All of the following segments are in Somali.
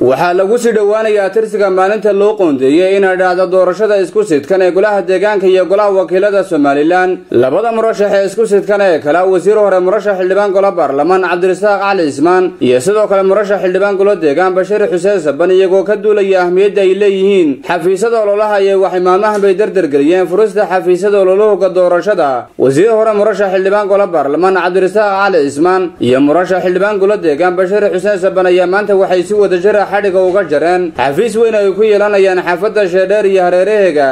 waxaa lagu sii dhowaanayaa tirsiga maalinta loo qoondeeyey inay dhacdo doorashada isku sidkan ee golaha deegaanka iyo golaha wakiilada somalilan labada murashax ee isku sidkan ee kale wasiir hore murashax xildhibaan golo baarlamaan cabdirasaaq cali ismaan iyo sidoo kale murashax xildhibaan golo deegaan bashiir xuseen saban iyagoo ka duulaya ahmiyadda ay leeyihiin xafiisyada ololaha iyo waxay maalmahan bay dardargeliyeen furista xafiisyada ololahooga doorashada wasiir hore murashax xildhibaan golo baarlamaan cabdirasaaq cali ismaan iyo murashax xildhibaan golo deegaan bashiir xuseen saban ayaa maanta waxay si wadajira xadhiga uga jareen xafiis weyn ay ku yeelanayaan xaafadda sheedheer iyo hareeraheega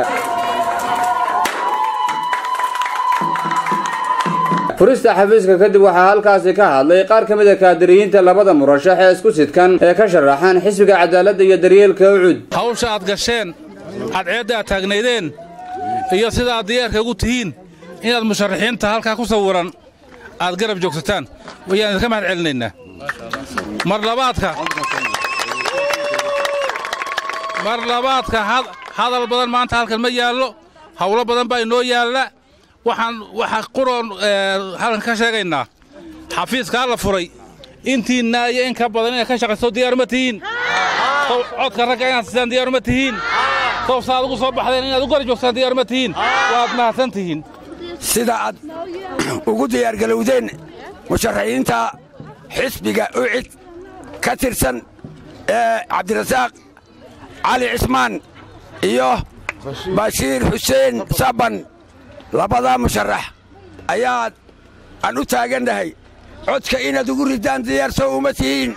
furista xafiiska kadib waxaa halkaasi ka hadlay qaar ka mid a kaadiriyiinta labada murashax ee isku sidkan ee ka sharaxaan xisbiga cadaaladda iyo daryeelka ucud hawsha aad gasheen cadceedda aad taagnaydeen iyo sida aad diyaarka ugu tihiin inaad musharaxiinta halkaa ku sawiran aad garab joogsataan wayaan idinka mahad celinaynaa mar labaadka mar labaadka hadal badan maanta halkan ma yaallo hawlo badan baa inoo yaalla waxaan waxa quroon halkan ka sheegaynaa xafiiskaa la furay intiinna iyo in ka badan inaad ka shaqayso diyaaruma tihiin codka ragga inaad siisaan diyaaruma tihiin sawsa aad ugu soo baxdeen inaad u garab joogtaan diyaaruma tihiin waad mahadsan tihiin sida aad ugu diyaargalowdeen musharaxiinta xisbiga ucid ka tirsan ee cabdirasaaq cali cismaan iyo bashiir xuseen saban labadaa musharax ayaad aan u taagannahay codka inaad ugu riddaan diyaarso uma tihiin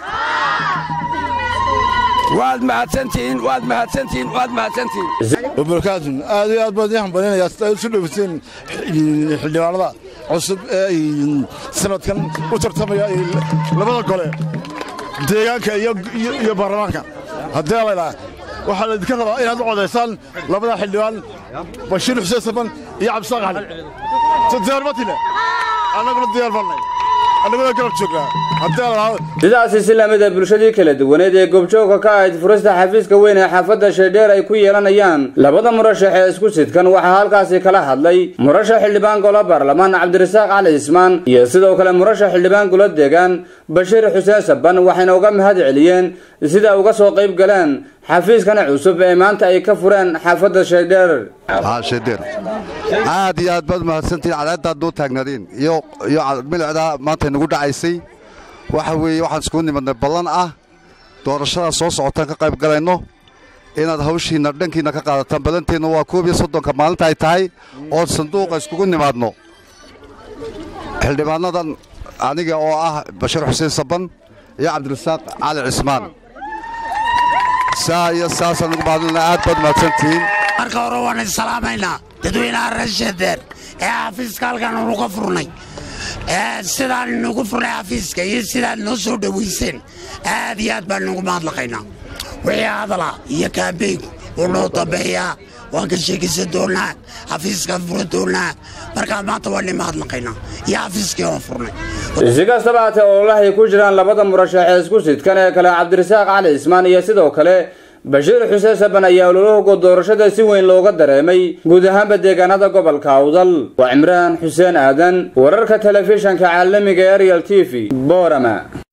waad mahadsantihiin waad mahadsantihiin waad mahadsantihiin wabarakaatu aad iyo aad baan idiin hambalinayaa sida isu dhowseen xildhibaanada cusub ee sanadkan u tartamaya labada gole deegaanka iyo baarlamaanka haddii laydhaha waxaa laydinka rabaa inaad u codaysaan labada xildhibaan bashiir xuseen saban iyo cabdisaaq cali diyaarmatine annaguna diyaar bannay annaguna garab joognaa sidaasi si lamida bulshadii kala duwaneed ee goobjoogka ka ahayd furista xafiiska weyn ee xaafadda sheedheer ay ku yeelanayaan labada murashax ee isku sidkan waxaa halkaasi kala hadlay murashax xildhibaan golo baarlamaan cabdirasaaq cali ismaan iyo sidoo kale murashax xildhibaan golo deegaan bashiir xuseen saban waxayna uga mahad celiyeen sida uga soo qayb galeen xafiiskan cusub ee maanta ay ka fureen xaafadda sheedheer sheedheer aad iyo aad baad mahadsantihiin cadaaddaad noo taagnaadeen iyo milicdaa maanta nagu dhacaysay waxa weeye waxaan iskugu nimadnay ballan ah doorashadaa soo socotaan ka qayb galayno inaad hawshiinna dhankiinna ka qaadataan ballanteenna waa koob iyo soddonka maalinta ay tahay ood sanduuqa iskugu nimaadno xildhibaannadan aniga oo ah bashiir xuseen saban iyo cabdirasaaq cali cismaan saa iyo saasaan ugu mahadlina aad baad mahadsantihiin marka hore waan isalaamaynaa dadweynaha reer sheedeer ee xafiiska halkan anu ka furnay sidaan inugu furnay xafiiska iyo sidaad noo soo dhowayseen aad iyo aad baan inugu mahadlaqaynaa wixii hadala iyo kaambeynku wuu noo dambeeyaa waan ka sheekaysan doonaa xafiiskaan fura doonaa markaa maanta waan ni mahadlaqaynaa iyo xafiiskii waan furnay si kastaba haatee ololahay ku jiraan labada murashax ee isku sidkan ee kale cabdirasaaq cali ismaan iyo sidoo kale bashiir xuseen saban ayaa ololahooga doorashada si weyn looga dareemay guud ahaanba deegaanada gobolka awdal waa cimraan xuseen aadan wararka telefishanka caalamiga ariel t v boorama